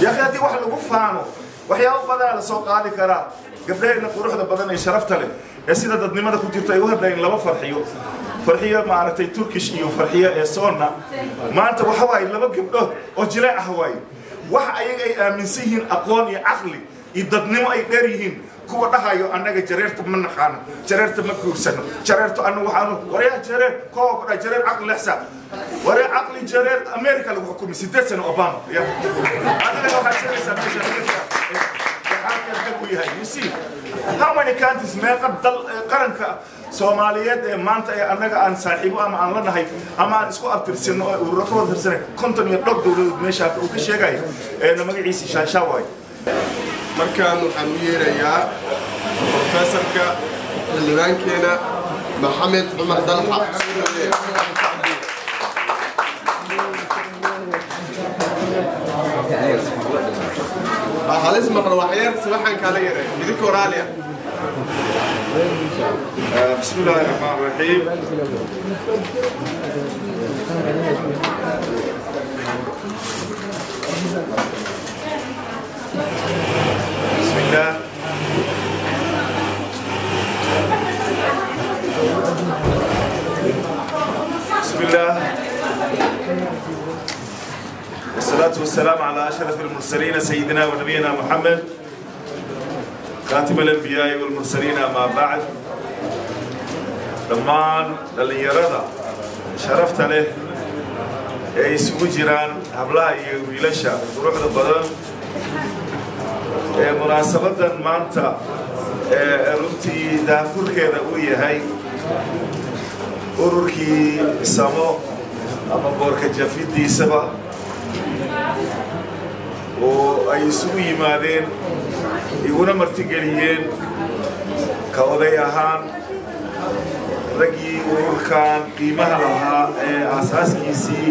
yaaqi haddii wax lagu faano waxyaabo badanaa lasoo qaadi karaa gabdhaheenna quruxda badan ee sharafta leh ee sida dadnimada ku jirto ay u hadlayeen laba farxiyo farxiyo maaragtay turkish iyo farxiyo ee soonna maanta waxa waaye laba gabdhood oo jileec ah waaye wax ayaga ay aaminsan yihiin aqoon iyo caqli iyo dadnimo ay dheer yihiin kuwa dhahayo annaga jareerta ma naqaano jareerta ma guursano jareerta anu waxaanu waryaa jareer koowa ku dhaha jareer caqli lexsa waree caqli jareer america lagu xukumay sideed sano obama ya adiga waxaad sheegaysaa meesha yahay you see how many countries meeqa dal qaranka soomaaliyeed ee maanta ee annaga aan saaxiibo ama aan la nahay ama aan isku abtirsano oo ururo ka wada tirsanay konton iyo dhowr dowladood meesha uu ka sheegayo eena magaciisi shaashaa waayo markaan waxaan u yeerayaa profesorka xildhibaankeena maxamed cumar dalxa halis maqlo waxyar sabaxan kaala yaray idinka oraaliya بسم الله الرحمن الرحيم بسم الله بسم الله والصلاة والسلام على أشرف المرسلين سيدنا ونبينا محمد خاتم الأنبياء والمرسلين أما بعد dhammaan dhallinyarada sharafta leh ee isugu jiraan hablaha iyo wiilasha quruxda badan ee munaasabadan maanta ee runtii daafurkeeda uu yahay ururkii samo ama boorka jafidiisaba oo ay isugu yimaadeen iguna martigeliyeen ka oday ahaan raggii ururkan qiimaha lahaa ee aasaaskiisii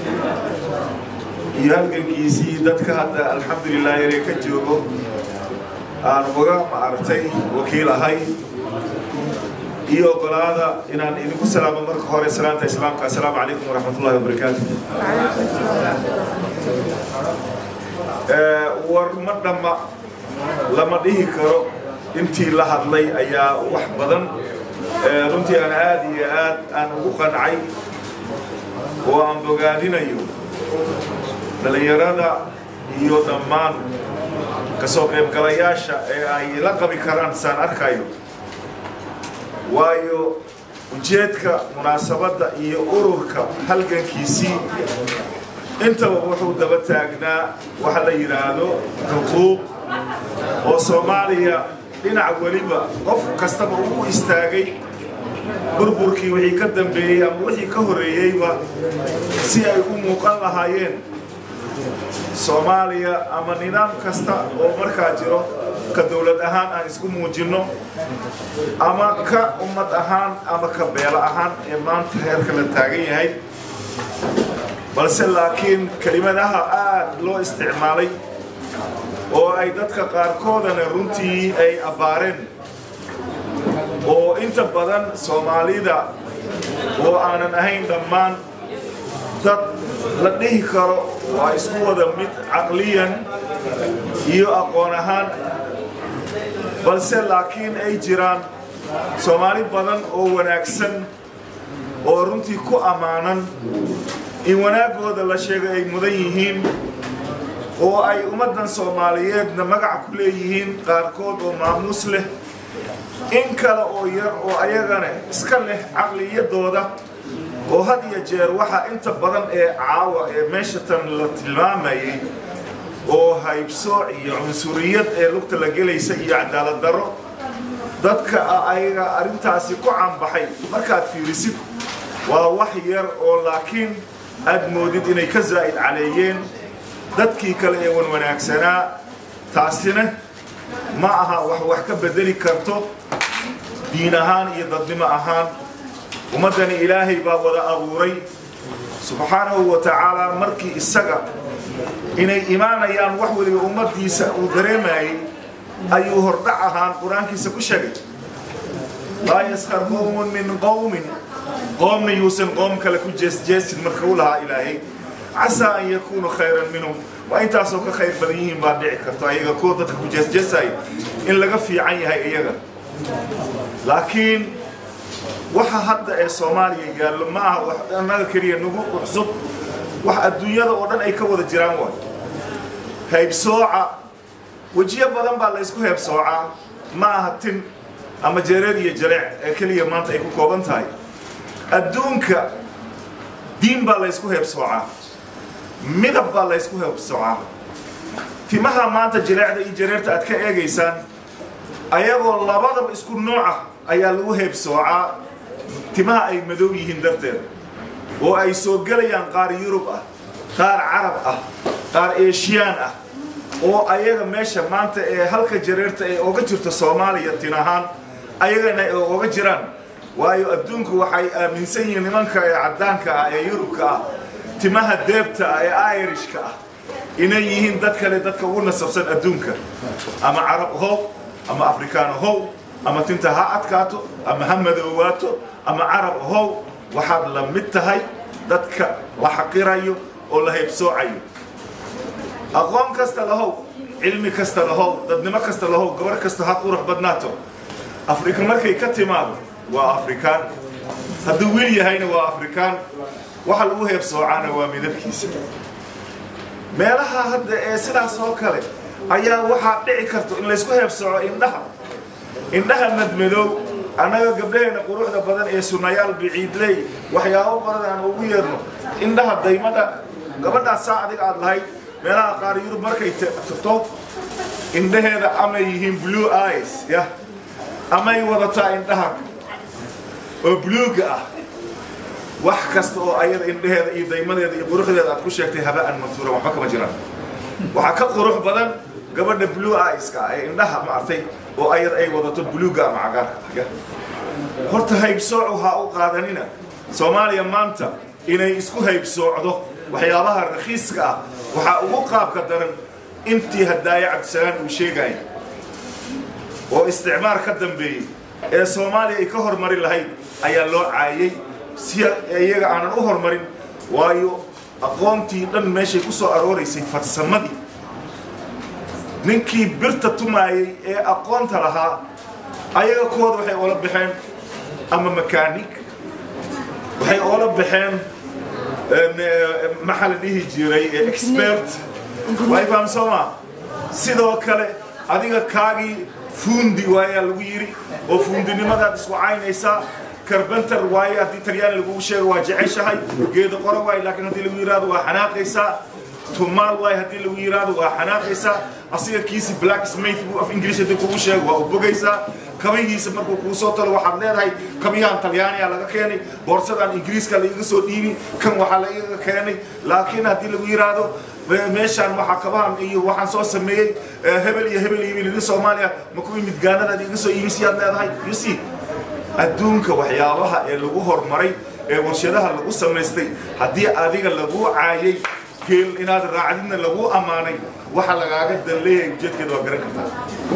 iyo halgankiisii dadka hadda alxamdulilah yaree ka joogo aan uga maaragtay wakiil ahay iyo ogolaada inaan idinku salaamo marka hore salaanta islaamka assalaamu calaykum waraxmat ullahi wabarakaatu war ma dhamma lama dhihi karo intii la hadlay ayaa wax badan runtii aan aad iyo aad aan ugu qancay oo aan bogaadinayo dhallinyarada iyo dhammaan kasoo qaybgalayaasha ee ay la qabi karaan saan arkayo waayo ujeedka munaasabadda iyo ururka halgankiisii intaba wuxuu daba taagnaa waxa la yidhaahdo xuquuq oo soomaaliya dhinac weliba qof kastaba uu istaagay burburkii wixii ka dambeeyey ama wixii ka horeeyeyba si ay u muuqan lahaayeen soomaaliya ama nidaam kasta oo markaa jiro ka dowlad ahaan aan isku muujinno ama ka ummad ahaan ama ka beelo ahaan ee maanta heerka la taagan yahay balse laakiin kelimadaha aad loo isticmaalay oo ay dadka qaarkoodana runtii ay abbaareen oo inta badan soomaalida oo aanan ahayn dhammaan dad la dhihi karo waa isku wada mid caqliyan iyo aqoon ahaan balse laakiin ay jiraan soomaali badan oo wanaagsan oo runtii ku ammaanan in wanaaggooda la sheegay ay mudan yihiin oo ay ummaddan soomaaliyeedna magac ku leeyihiin qaarkood oo maamuus leh in kale oo yar oo ayagana iska leh caqliyadooda oo had iyo jeer waxaa inta badan ee caawa ee meesha tan la tilmaamayay oo haybsooc iyo cunsuriyad ee lugta la gelaysa iyo cadaalad darro dadka ayaga arrintaasi ku canbaxay markaad fiirisid waa wax yar oo laakiin aad moodid inay ka zaa'id caleeyeen dadkii kale ee wan wanaagsanaa taasina ma aha wax wax ka bedeli karto diin ahaan iyo dadnimo ahaan ummaddani ilaahay baa wada abuuray subxaanahu wa tacaala markii isaga inay imaanayaan wax weliba ummaddiisa uu dareemayey ayuu hordhac ahaan qur-aankiisa ku sheegay laa yaskar qowmun min qowmin qoomna yuusan qoom kale ku jeesjeesin marka u lahaa ilaahay casaa an yakuunu khayran minhum waa intaasoo ka khayr badan yihiin baa dhici karto ayaga kuwa dadka ku jeesjeesaya in laga fiican yahay iyaga laakiin waxa hadda ee soomaaliya yaallo ma aha wax annaga keliya nagu cusub wax adduunyada oo dhan ay ka wada jiraan waay haybsooca wejiyo badan baa la ysku heebsoocaa ma aha tin ama jeereer iyo jaleec ee keliya maanta ay ku kooban tahay adduunka diin baa la ysku heebsoocaa midab baa la ysku heebsoocaa timaha maanta jileecda iyo jareerta aad ka eegaysaan ayagoo labadaba isku nooca ayaa lagu heebsoocaa timaha ay madow yihiin darteed oo ay soo gelayaan qaar yurub ah qaar carab ah qaar eeshiyaan ah oo ayaga meesha maanta ee halka jareerta ee oga jirto soomaaliya tin ahaan ayagana ay oga jiraan waayo adduunku waxay aaminsan yihiin nimanka ee caddaanka ah ee yurubka ah timaha deebta ah ee irishka ah inay yihiin dad kale dadka ugu nasabsan adduunka ama carab how ama afrikaan how ama tinta ha adkaato ama ha madoowaato ama carab how waxaad la mid tahay dadka la xaqirayo oo la haybsoocayo aqoon kasta lahow cilmi kasta lahow dadnimo kasta lahow gabar kasta ha qurux badnaato afrika markay ka timaado waa afrikaan hadduu wiil yahayna waa afrikaan waxa lagu heebsoocaana waa midabkiisa meelaha hadda ee sidaas oo kale ayaa waxaa dhici karto in laysku heebsooco indhaha indhaha madmadow annaga gabdhaheena quruxda badan ee sunayaal biciidley waxyaabo badan aan ugu yeerno indhaha daymada gabadhaas saa adiga aad lahayd meelaha qaar yurub markay tagto indhaheeda amay yihiin blue eyes yah amay wadataa indhaha oo bluuga ah wax kasta oo ayada indhaheeda iyo daymadeeda iyo quruxdeeda aad ku sheegtay haba'an mansuura waxba kama jiraan waxaa ka qurux badan gabadha blue eyeska ah ee indhaha maartay oo ayada ay wadato bluuga ama cagaarka horta haybsoocu ha u qaadanina soomaaliya maanta inay isku haybsoocdo waxyaabaha rakhiiska ah waxaa ugu qaabka daran intii hadaaye cabdisalaan uu sheegaya oo isticmaar ka dambeeyey ee soomaaliya ay ka hormarin lahayd ayaa loo caayay si iyaga aanan u hormarin waayo aqoontii dhan meeshay ku soo arooraysay farsamadii ninkii birta tumaayey ee aqoonta lahaa ayaga kooda waxay oola baxeen ama makaanig waxay oola baxeen maxaa la dhihi jiray expert way fahamsoomaa sidoo kale adiga kaagii fuundi waayaa lagu yidhi oo fuundinimadaad isku caynaysaa carbentar waaye haddii talyaani lagugu sheego waa jeceshahay geedo qoro waaye laakiin haddii lagu yidhaahdo waa xanaaqaysaa tumaal waaye haddii lagu yidhaahdo waa xanaaqaysaa asiga kiisi black smith buu af ingiriis haddii kugu sheego waa u bogaysaa kabihiisa markuu kuu soo talo waxaad leedahay kabiyahan talyaaniya laga keenay boorsadaan ingiriiska laiga soo dhiibi kan waxaa laiga keenay laakiin haddii lagu yidhaahdo meeshaan waxaa kabahan iyo waxaan soo sameeyey hebel iyo hebel iyo wiilidin soomaaliya ma ku imid gaanadaad iga soo iibisiyaad leedahay you see adduunka waxyaabaha ee lagu horumaray ee warshadaha lagu samaystay haddii adiga lagu caayay geel inaad raacdidna lagu ammaanay waxa lagaaga dan leeyahay ujeedkeeda waa garan kartaa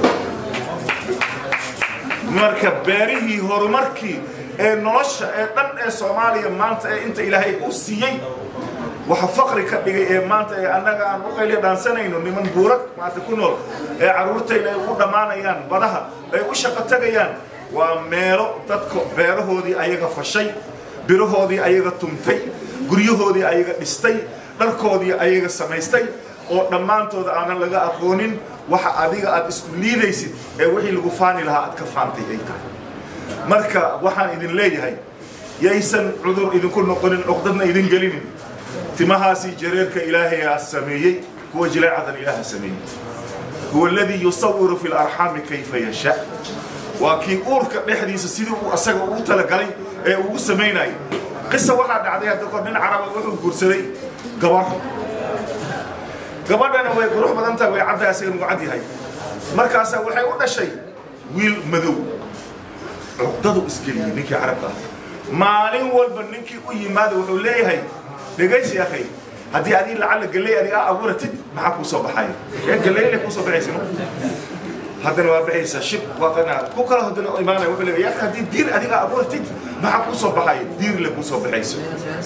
marka beerihii horumarkii ee nolosha ee dhan ee soomaaliya maanta ee inta ilaahay u siiyey waxa faqri ka dhigay ee maanta ee annaga aan u qayliya dhaansanayno niman buurag maanta ku nool ee carruurtayna ay ugu dhammaanayaan badaha ay u shaqo tagayaan waa meelo dadka beerahoodii ayaga fashay birahoodii ayaga tumtay guryahoodii ayaga dhistay dharkoodii ayaga samaystay oo dhammaantooda aanan laga aqoonin waxa adiga aad isku liidaysid ee wixii lagu faani lahaa aad ka faantay ay tahay marka waxaan idin leeyahay yaysan cudur idinku noqonin cuqdadna idin gelinin timahaasi jareerka ilaahayaa sameeyey kuwa jileecadan ilaaha sameeyey huwa aladii yusawiru fi larxaami kayfa yasha waa kii uurka dhexdiisa sidii uu asaga ugu talagalay ee ugu samaynayay qisa waxaa dhacday hadda kor nin caraba wuxuu guursaday gabar gabadhana way qurux badan tahay way caddahay asaga nugu cad yahay markaasaa waxay u dhashay wiil madow cuqdadu isgeliyey ninkii carabka ah maalin walba ninkii u yimaada wuxuu leeyahay dhegaysi akhay haddii adii lacalla galley adiga abuuratid maxaa kuu soo baxaya ee galleyle kuu soo baxaysa haddana waa baxaysaa shib waaqana ku kala haddana imaanaya wuxuu leeyahay yaa haddii diir adiga abuuratid maxaa kuu soo baxaya diirle kuu soo baxayso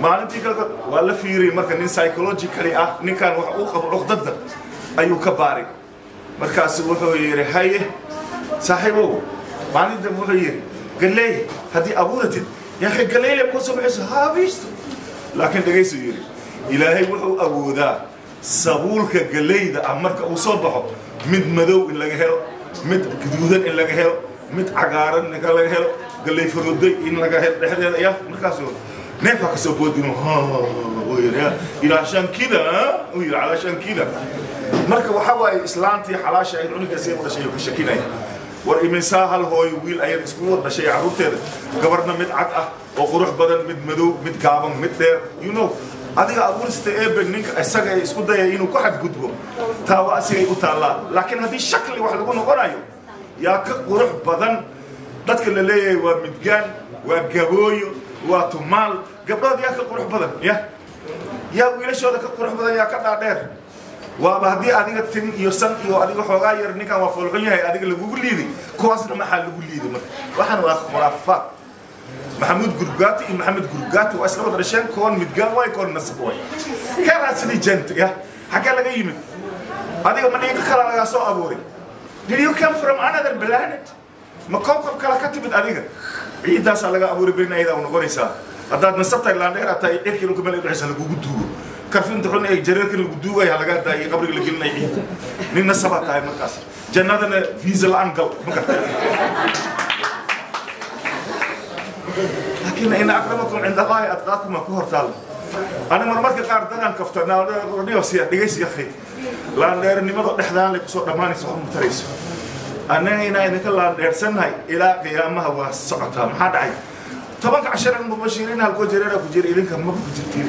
maalintii kale waa la fiiriyey marka nin psychologically ah ninkan wax uu qabo cuqdada ayuu ka baaray markaasu wuxuu yidhi haye saaxiibow maalinta wuxuu yidhi galeey haddii abuuratid yaa galeyle ku soo baxayso haabiisto laakiin dhegaysu yidhi ilaahay wuxuu awoodaa sabuulka galeyda ah marka uu soo baxo mid madow in laga helo mid guduudan in laga helo mid cagaaran in laga helo galey faroday in laga helo dhexdeeda ya markaasu neefaa ka soo boodino ilaashaan kida uu yidhi calaashaan kida marka waxaa waaye islaantii xalaasha ahayd cunuga sii dhashay ka shakinaya war iminsaa hal hooyo wiil ayad isku wada dhashay carruurteeda gabarna mid cad ah oo qurux badan mid madow mid gaaban mid dheer you know adiga abuurista eebe ninka isaga ay isku dayay inuu ku xadgudbo taa waa asigay u taallaa laakiin haddii shakli wax lagu noqonayo yaa ka qurux badan dadka la leeyahay waa midgaan waa gabooyo waa tumaal gabdhood yaa ka qurux badan ya yaa wiilashooda ka qurux badan yaa ka dhaadheer waaba haddii adiga tin iyo san iyo adiga xoogaa yar ninkan waa foolxun yahay adiga lagugu liiday kuwaasna maxaa lagu liiday marka waxaan waa khuraafaad maxamuud gurgaati iyo maxamed gurgaati waa isla wada dhasheen koon midgaan waay koon nasab waay keenaa sidii janta ya xaggee laga yimid adiga ma dhiiqa kala lagaa soo abuuray did you come from another planet ma kowkab kale ka timid adiga ciiddaasaa laga abuuray berina ayadaa u noqonaysaa haddaad nasabtahay laandheer aad tahay cirkii dhulka meel ay dhexaysa lagugu duugo karfinta xun ee jareerkan lagu duugaya lagaa daayay qabriga la gelinaya ciidda nin nasabaad tahay markaas jannadana viisa la-aan gal ma gartay laakiin ina akramakum cinda allahi adqaakum ku hortaalla ani marmarka qaar dadaan kafta naadhiosiya dhegaysiya khay laandheernimada dhexdaan lay kusoo dhammaanaysa wax matarayso annaga inaa idinka laandheersannahay ilaa qiyaamaha waa socotaa maxaa dhacay tobanka casharan mubashiriin halkoo jareera ku jira idinka maba ku jirtiin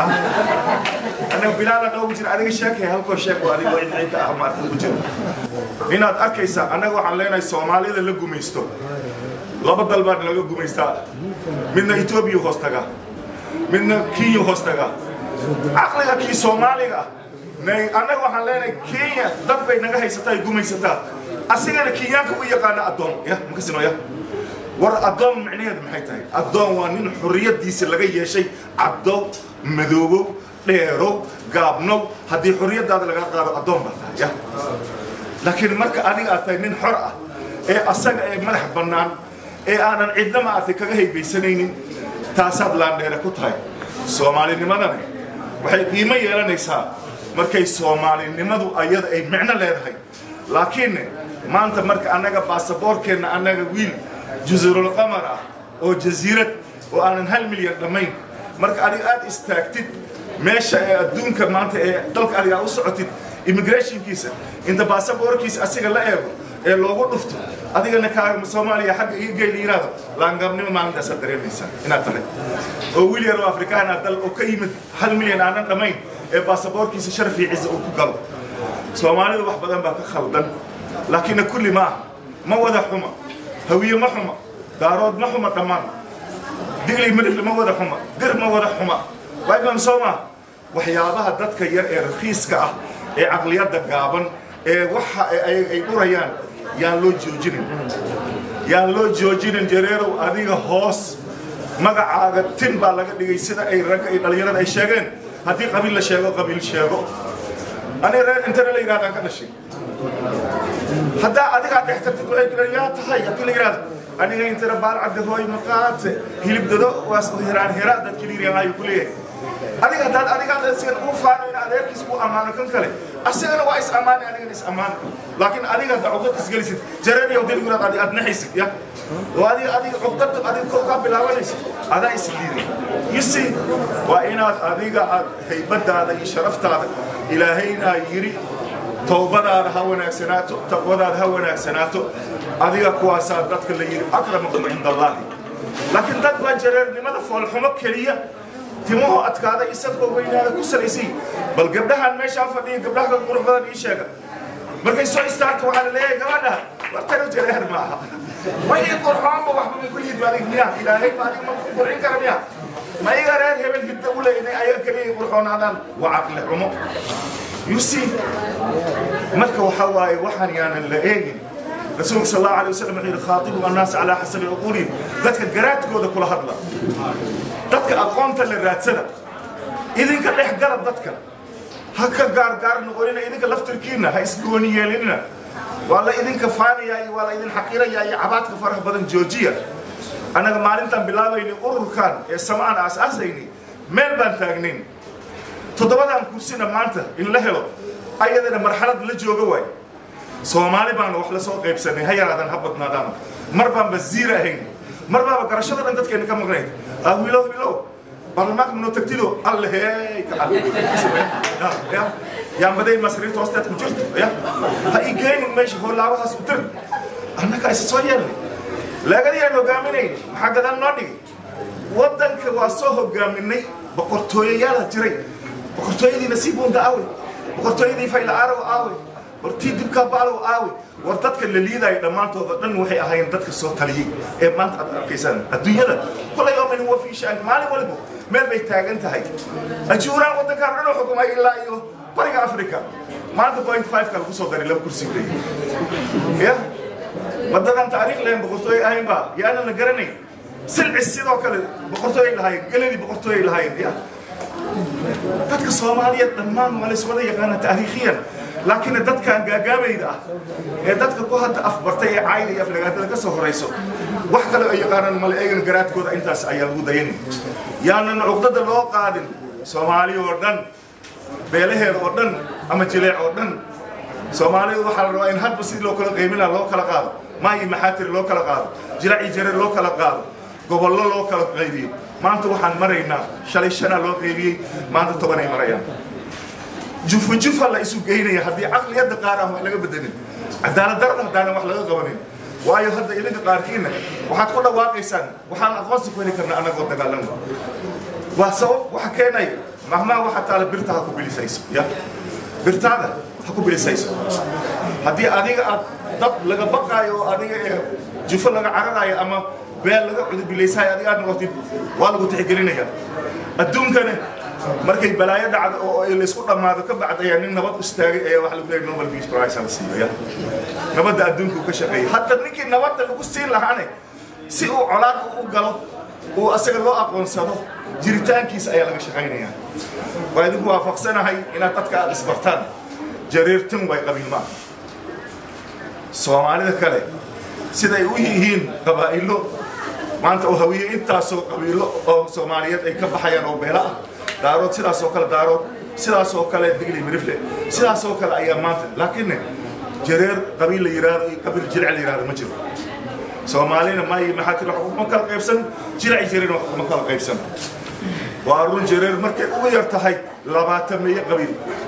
annaga bilaala noogu jira adiga sheekay halkoo sheeg oo adigoo cid cidda ah maarka ku jira inaad arkaysaa annaga waxaan leenahay soomaalida la gumaysto laba dal baan laga gumaystaa midna etoobiya hoos tagaa midna kenya hoos tagaa caqliga kii soomaaliga ah annaga waxaan leenahay kenya dad bay naga haysataa ay gumaysataa asigana kenyaanka u yaqaana addoon ya makasino ya war addoon micnaheedu maxay tahay addoon waa nin xorriyaddiisa laga yeeshay caddow madoobow dheerow gaabnow haddii xorriyaddaada laga qaado addoon baa tahay ya laakiin marka adiga aad tahay nin xor ah ee asaga ee madax bannaan ee aanan cidna maartay kaga haybaysanaynin taasaad laandheere ku tahay soomaalinimadana waxay qiimo yeelanaysaa markay soomaalinimadu ayada ay micno leedahay laakiinne maanta marka annaga baasaboorkeenna annaga wiil jasiirul qamar ah oo jasiirad oo aanan hal milyan dhammayn marka adiga aad istaagtid meesha ee adduunka maanta ee dalka adiga u socotid immigrationkiisa inta baasaboorkiisa asiga la eego ee loogu dhufto adigana kaaga soomaaliya xagga iga geyla yiraahdo laangaabnimo maalintaasaad dareemaysaa inaad tahay oo wiil yar oo afrikaan ah dal oo ka yimid hal milyan aanan dhammayn ee baasaboorkiisa sharaf iyo ciza uu ku galo soomaalidu wax badan baa ka khaldan laakiinna kulli ma aha ma wada xuma hawiye ma xuma daarood ma xuma dhammaan digli midhifle ma wada xuma dir ma wada xuma waayban soo maa waxyaabaha dadka yar ee rakhiiska ah ee caqliyadda gaaban ee waxa ay dhurayaan yaan loo joojinin yaan loo joojinin jareerow adiga hoos magacaaga tin baa laga dhigay sida ay ragga iyo dhallinyarada ay sheegeen haddii qabiil la sheego qabiil sheego ani reer intana la yidhahdaan ka dhashay haddaa adigaa dhex tartid waxay ku yaa tahay haddii la yidhahdo aniga intana baalcadde hooy maqaate hilibdado waas hiraan hira dadkii liiriyaan ayuu ku leeyahay adiga haddaad adigaad asigan uu faano in adeerkiis uu ammaano kan kale asigana waa is ammaani anigana is ammaano laakiin adiga hadda cuqdad isgelisid jareeniyow deliguraad adi aad naxaysid ya oo adiga adiga cuqdada adiga kor kaa bilaabanaysid adaa is liiday you see waa inaad adiga aad haybadaada iyo sharaftaada ilaahayna yidhi towbadaada ha wanaagsanaato taqwadaada ha wanaagsanaato adiga kuwaasaa dadka la yidhi akramakum cinda allahi laakiin dad baa jareernimada foolxumo keliya timuhu adkaada isagoo weynaada ku salaysay bal gabdhahan meeshaan fadhiya gabdhaha ka qurux badan ii sheega markay soo istaagto waxaa la leeyahay gabadha wartana jareer maaha wixii qurxoonba waxba ma ku yid adig miya ilaahay ba adig ma ku qurxin kara miya ma iga reer hebel hidda u leeynay ayaga keliya qurxoonaadaan waa caqli xumo you see marka waxaa waaye waxaan yaanan la eegin rasuulka sal allahu alay wasalam wuxuu yidhi khaatibu annaas calaa xasabi cuquulihim dadka garaadkooda kula hadla dadka aqoonta la raadsada idinka dhex gala dadka ha ka gaargaar noqonina idinka laftirkiina ha isgooni yeelinina waa la idinka faanayaa iyo waa la idin xaqirayaa iyo cabaadka faraha badan joojiya annaga maalintaan bilaabaynay ururkan ee samaan aas-aasaynay meel baan taagnayn toddobadan kursina maanta in la helo ayadana marxalad la jooga waay soomaali baana wax la soo qaybsanay ha yaraadan ha badnaadaan mar baan basiir ahayn mar baaba garashada dhan dadkeena ka maqnayd ah wiilow wiilow baarlamaanka manoo tagtido alle hey ka ya yaambaday masriirta hoosteed ku jirto ya ha ii geynin meesha hoolaabahaas u dir annaga isa soo yeelnay lagadiyaan hogaaminayn maxaa gadaal noo dhigay waddanka waa soo hogaaminay boqortooyayaala jiray boqortooyadii nasiibunda aawey boqortooyadii fayla aarow aawey wartii dibkaa baalow aawey war dadka la liidaayo dhammaantooda dhan waxay ahaayeen dadka soo taliyey ee maanta aad arkaysaan adduunyada kulay oo min huwa fii shaan maalin waliba meel bay taagan tahay ajuuraan waddankaan dhan u xukumay ilaa iyo bariga africa maanta point five ka lagu soo daray laba kursi leeyahay ya waddadan taariikh lahayn boqortooye ahayn baa yaanan la garanayn silcis sidoo kale boqortooyay lahaayeen geladii boqortooyay lahaayeen ya dadka soomaaliyeed dhammaan waa lays wada yaqaana taariikhiyan laakiin dadkan gaagaabayda ah ee dadka ku hadda afbartay ee caayda iyo aflagaatada ka soo horayso wax kale ay yaqaanaan male eegan garaadkooda intaas ayaa lagu dayanin yaanan cuqdada loo qaadin soomaali oo dhan beelaheeda oo dhan ama jileec oo dhan soomaalidu waxaa la rabaa in hadba sidii loo kala qaybinaa loo kala qaado maayi maxaatiri loo kala qaado jilaaci jareer loo kala qaado gobollo loo kala qaybiyo maanta waxaan maraynaa shalay shanaa loo qaybiyey maanta tobanay marayaan jufa jufa la isu geynaya haddii caqliyadda qaar aan wax laga bedelin cadaalad darada haddaanan wax laga qabanin waayo hadda idinka qaarkiina waxaad ku dhawaaqaysaan waxaan aqoonsi ku heli karnaa annagoo dagaalama waa sabab waxa keenaya mahmaa waxa taala birta ha ku bilisayso ya birtaada ha ku bilisayso haddii adiga aad dad laga baqaayo oo adiga ee jufo laga cararayo ama beel laga cudubilaysayo adiga aad noqotid waa lagu tixgelinaya adduunkana markay balaayo dhacdo oo ay laysku dhammaado ka bacd ayaa nin nabad istaagay ayaa waxa lagu leeyahay nobel peace prize la siiyo nabadda adduunka uu ka shaqeeyay hadda ninkii nabadda lagu siin lahaane si uu colaad u galo uu asaga loo aqoonsado jiritaankiisa ayaa laga shaqaynayaa waa idinku waafaqsanahay inaad dadka aad isbartaan jareertan way qabiil maaha soomaalida kale siday u yihiin qabaa'ilo maanta oo hawiye intaasoo qabiilo oo soomaaliyeed ay ka baxayaan oo beela ah daarood sidaasoo kale daarood sidaasoo kale digli mirifle sidaasoo kale ayaa maanta laakiin jareer qabiil la yidhaahdo iyo qabiil jilc la yidhahdo ma jiro soomaalina maayi maxaa tiri wax kuma kala qaybsan jilci jareer wax kuma kala qaybsan waa run jareer markay ugu yar tahay labaatan meeyo qabiil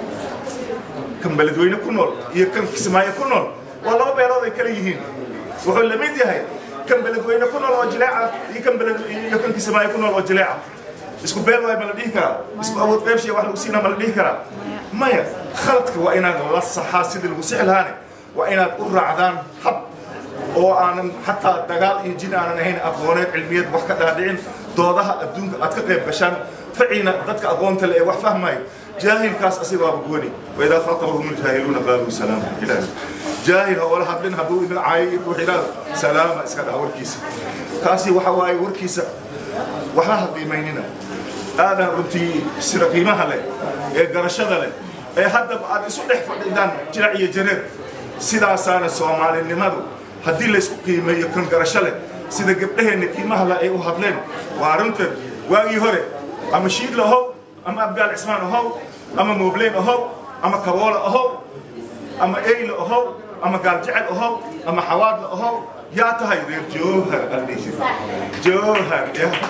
kan beledweyne ku nool iyo kan kismaayo ku nool waa laba beelood ay kala yihiin wuxuu la mid yahay kan beledweyne ku nool oo jileeca iyo kan beled iyo kan kismaayo ku nool oo jileeca isku beel waay ma la dhihi karaa isku awood qaybshiya wax lagu siinaa ma la dhihi karaa maya khaladka waa inaad la saxaa sidii lagu sixi lahaane waa inaad u raacdaan hab oo aanan xataa dagaal iyo jin aanan ahayn aqooneed cilmiyeed wax ka dhaadhicin doodaha adduunka aad ka qayb gashaan faciina dadka aqoonta le ee wax fahmaayo jaahilkaas asigaaba gooni waidaa khatabahum ljaahiluuna qaaluu salaama ilaahi jaahil ha wala hadlin hadduu idin caayo iyo ruux yidhaahdo salaama iska dhaha warkiisa kaasi waxa waaye warkiisa waxba ha qiimaynina aadan runtii sida qiimaha leh ee garashada leh ee haddaba aad isu dhex fadhidaan jirac iyo jareer sidaasaana soomaalinimadu haddii laysku qiimeeyo kan garasho leh sida gabdhaheenna qiimaha leh ay u hadleen waa arrinteed waagii hore ama shiidla ahow ama abgaal cismaan ahow ama moobleen ahow ama kaboola ahow ama eyla ahow ama gaaljecel ahow ama xawaadla ahow yaa tahay reer joohar aldhihi joohar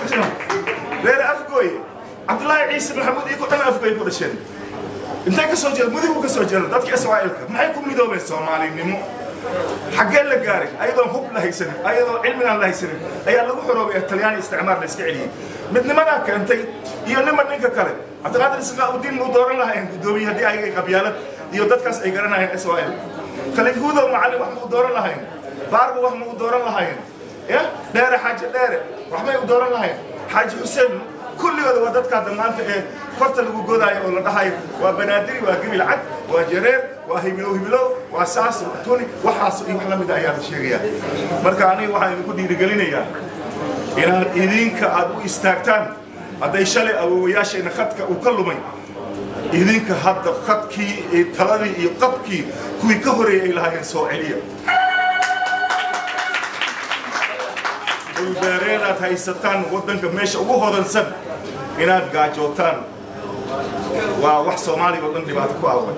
reer afgooy cabdullaahi ciise maxamuud iyo ku dhan afgooy ku dhasheen intay ka soo jeeda mudigu ka soo jeeda dadka israa'iilka maxay ku midoobeen soomaalinimo xaggee la gaaray ayadoon hub la haysanin ayadoo cilmigaan la haysanin ayaa lagu xoroobay talyaani isticmaar la iska celiyey midnimadaa keentay iyo nima ninka kale cabdiqaadir isqaaudiin mu dooran lahayn guddoomiye haddii ayaga qabyaalad iyo dadkaas ay garanayeen israa'iil khaliif hudow macallin wax ma u dooran lahayn baarba wax ma u dooran lahayn ya dheere xaaji dheere waxbay u dooran lahayn xaaji xuseen kulligooda waa dadka hadda maanta ee farta lagu godaayo oo la dhahayo waa banaadiri waa gebil cad waa jareer waa himilow himilow waa saas waa tuni waxaas iyo wax la mid ayaa la sheegaya marka aniga waxaan idinku dhiirigelinayaa inaad idinka aad u istaagtaan hadday shalay awoowayaashayna khadka uu ka lumay idinka hadda khadkii iyo taladii iyo qabkii kuwii ka horeeyay ay lahaayeen soo celiya dhulbeereen aad haysataan waddanka meesha ugu hodansan inaad gaajootaan waa wax soomaaliga oo dhan dhibaato ku away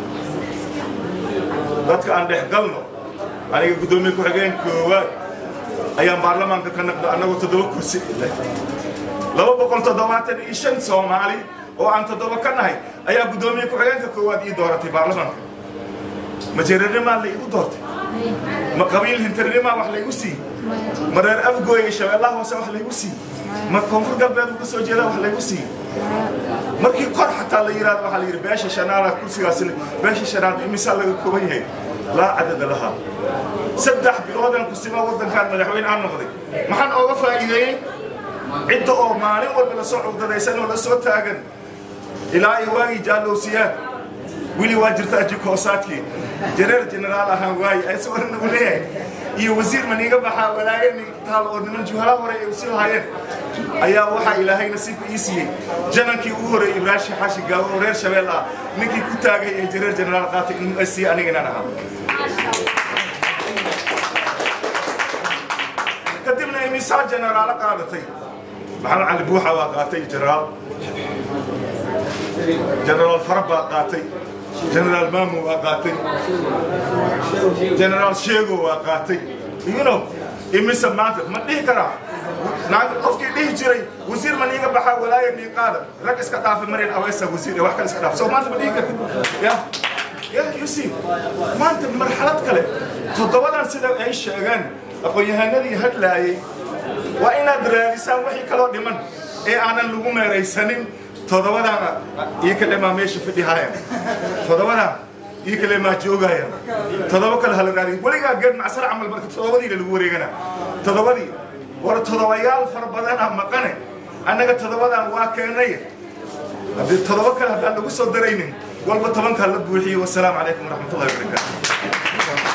dadka aan dhex galno aniga guddoomiye ku-xigeen koowaad ayaan baarlamaanka ka naqda annagoo toddoba kursi leh laba boqol toddobaatan iyo shan soomaali oo aan toddoba ka nahay ayaa guddoomiye ku-xigeenka koowaad ii dooratay baarlamaanka ma jeerarnimaa la igu doortay ma qabiil hintarnimaa wax laygu siiyey ma reer afgooy iyo shabeellaha hoose wax laygu siiyey ma koonfur galbeed uga soo jeedaa wax laygu siiyey markii kor xataa la yidhahdo waxaa la yidhi beesha shanaada kursigaasina beesha shanaad imisaa laga kooban yahay laa cadada lahaa saddex biloodan kusima waddankaan madaxweyne aan noqday maxaan ooga faa'iideeyey cidda oo maalin walba lasoo cugdadaysan oo lasoo taagan ilaa iyo waagii jaallowsiyaan weli waa jirtaa jikoosaadkii jareer generaal ahaan waaye aysagoona nagu leeyahay iyo wasiir maniiga baxaa walaayani taal oo niman juhala hore ay usi lahaayeen ayaa waxaa ilaahay nasiibka ii siiyey janankii ugu horeeyey ibraahim xaashi gaawo oo reer shabeel ah ninkii ku taagay ee jareer generaal qaatay in siiye aniga inaan ahaa kadibna imisaa generaalo qaadatay maxamed cali buuxa waa qaatay generaal generaal farab baa qaatay generaal maamu waa qaatay generaal sheego waa qaatay you know imise maanta ma dhihi karaa naag qofkii dhihi jiray wasiir ma niiga baxaa walaaya niiqaada rag iska dhaafa marin aweysa wasiir wax kale iska dhaafa soo maanta ma dhihi kartid ya ya you see maanta marxalad kale toddobadan sida ay sheegeen aqoon-yahanadii hadlaayay waa inaad raadisaan wixii kaloo dhiman ee aanan lagu meeraysanin toddobadaana iyo kale maa meesha fidhihaaya toddobadaa iyo kale maa joogaya toddoba kale hala raadiyo weligaa geed macsar camal marka toddobadiina lagu wareegana toddobadii war toddobayaal fara badana maqane annaga toddobadan waa keenay haddii toddoba kale haddaan lagu soo daraynin walba tobankaa la buuxiyo wasalaamu calaykum waraxmatullahi wabarakaatu